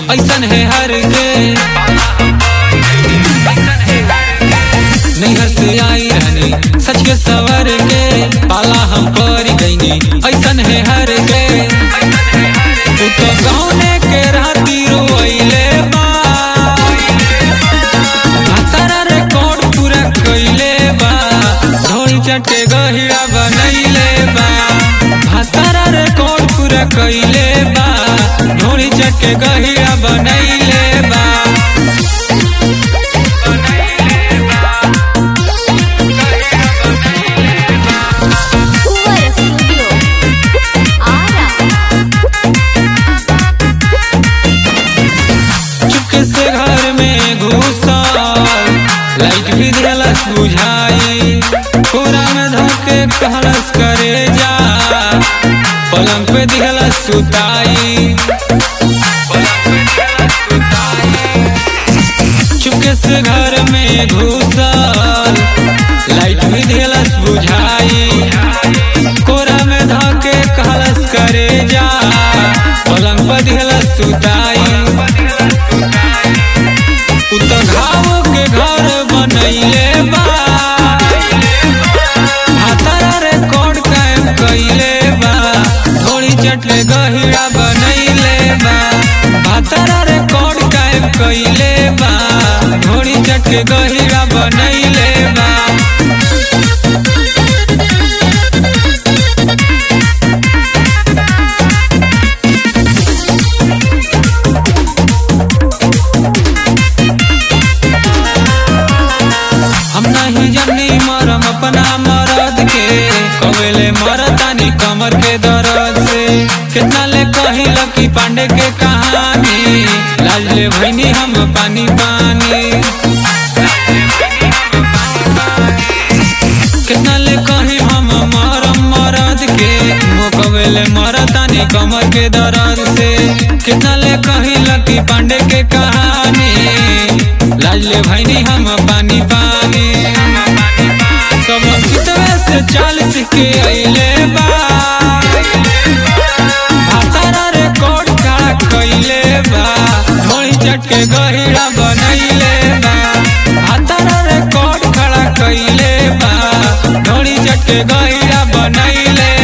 ऐसन है हर के नैहर से आई रहनी सच के सवर के पाला हम पर गईनी ऐसन है हर के तू तो गौने के राती रोइले बा तारा रिकॉर्ड पूरा कइले बा ढोल चटे गहिरा बनैले बा तारा रिकॉर्ड पूरा कइले बा ढोल चटे गहिरा बनैले बा Cuba Studio. Ara. चुपके से घर में घुसल लाइट भी दिलस बुझाई पूरा में धोके कहलस करे जा पलंग पे दिहलस सुताई चुपके से घर में घुसल लाइट भी दिलस बुझाई कोरा में धोके कहलस करे जा पलंग पर दिहलस सुताई उ तो घाव के घर बनैले बा हाथरा रिकॉर्ड कायम कइले बा थोड़ी चटले गहिरा बनैले बा हाथरा रिकॉर्ड कायम कइले बा थोड़ी चटके गहिरा बनैले बा हम नहीं जनी मरम अपना मरद के कवेले मरतानी कमर के दर्द से कितना ले कही लकी पांडे के कहानी लाज ले भैनी हम पानी पानी कितना ले कही हम मरम मरद के वो कवेले मरतानी कमर के दर्द से कितना ले कही लकी पांडे के कहानी लाज ले भैनी हम पानी पानी सब कितवे से चाल सीख के अइले बा भातारा रिकॉर्ड खड़ा कइले बा ढोली चटके गहिरा बनैले बा भातारा रिकॉर्ड खड़ा कइले बा ढोली चटके गहिरा बनैले